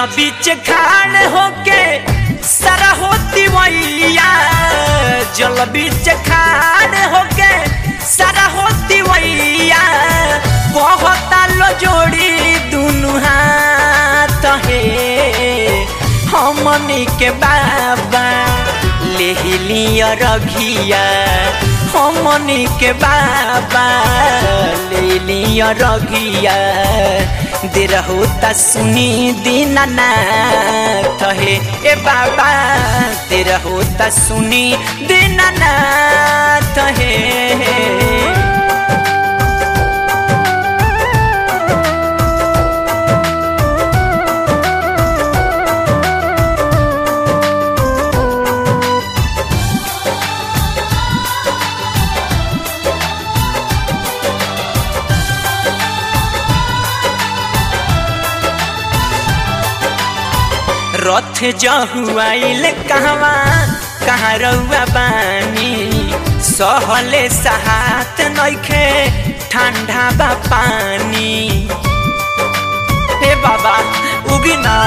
बीच खाड़ होके सारा होती वैया जल बीच खाड़ होके सारा होती वैया कहता लो जोड़ी दुनु हाथ हे हमनी के बाबा ले लिया रघिया हमनी के बाबा ले लिया रघिया दे रहो त सुनी दीनानाथ हे ए बाबा दे रहो त सुनी दीनानाथ हे रथ जहुआइल कहवा कहाँ रउआ बानी सहले सहात नइखे ठंडा बा पानी हे बाबा उगी ना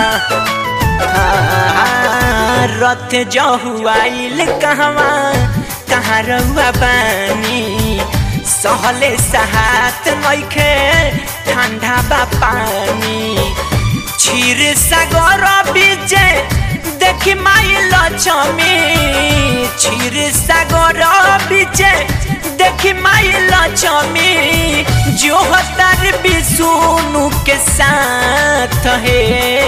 हाँ, रथ जहुआइल कहवा कहाँ रउआ बानी सहले सहात नइखे ठंडा बा पानी क्षीर सागर बीजे देखी माई लक्ष्मी क्षीर सागर बीजे देखी माई लक्ष्मी जो हतार विष्णु के साथ है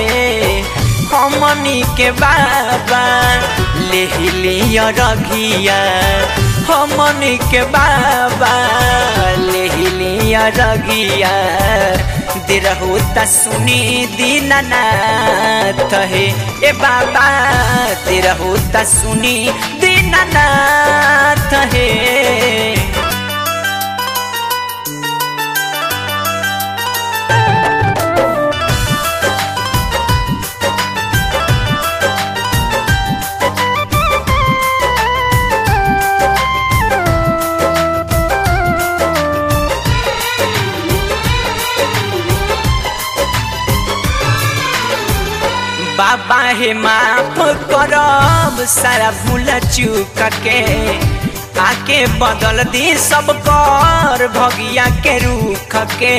हमनी के बाबा ले लिया रघिया हमनी के बाबा ले लिया रघिया दे रहो त सुनी दीनानाथ हे ए बाबा दे रहो त सुनी दीनानाथ हे बाबा हे माफ करब सारा भूल चूक के आके बदल दी सब कर भगिया के रूख के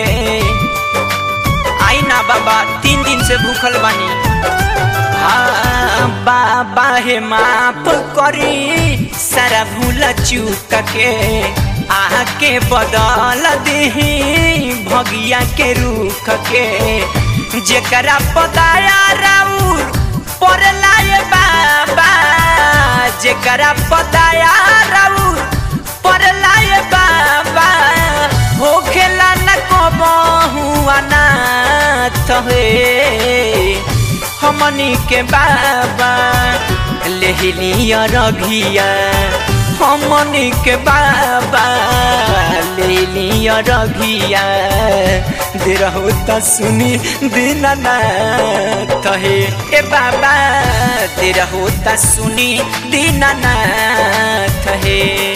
आई ना बाबा तीन दिन से भूखल बानी हाँ बाबा हे माफ करी सारा भूल चूक के आके बदल दी भगिया के रूख के जेकरा पताया राउर पर लाए बाबा जेकरा पताया राउर पर लाए बाबा हो खेला न कबहू अनाथ हे हमनी के बाबा ले लिया रघिया हमनी के बाबा ले लिया रघिया दे रहो त सुनी दीनानाथ हे ए बाबा दे रहो त सुनी दीनानाथ हे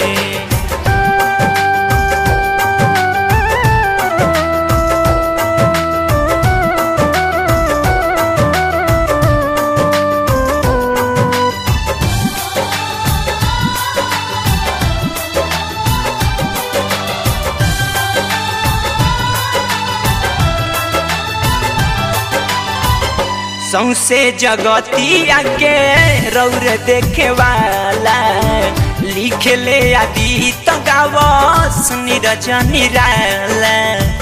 सौसे जगतिया के रौर देखे वाला लिख ले आदि तो गावस नीरज निराला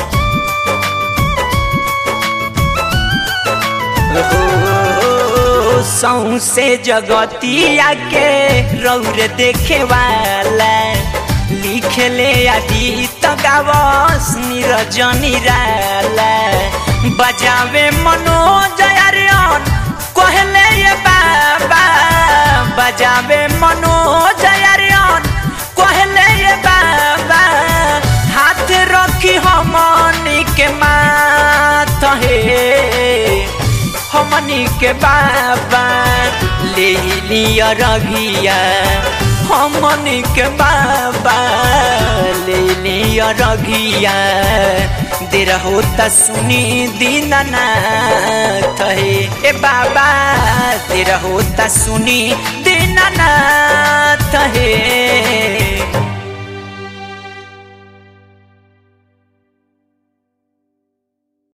सौसे जगतिया के रौर देखे वाला लिख ले आदि तो गावस नीरज निराला बजावे मनोज अरियन कहले ये बाबा बजावे मनोज अरियन कहले ये बाबा हाथ रखी हमनी के माथ हे हमनी के बाबा ले लिया रघिया हमनी के बाबा ले लिया रघिया दे रहो त सुनी दीनानाथ हे ए बाबा दे रहो त सुनी दीनानाथ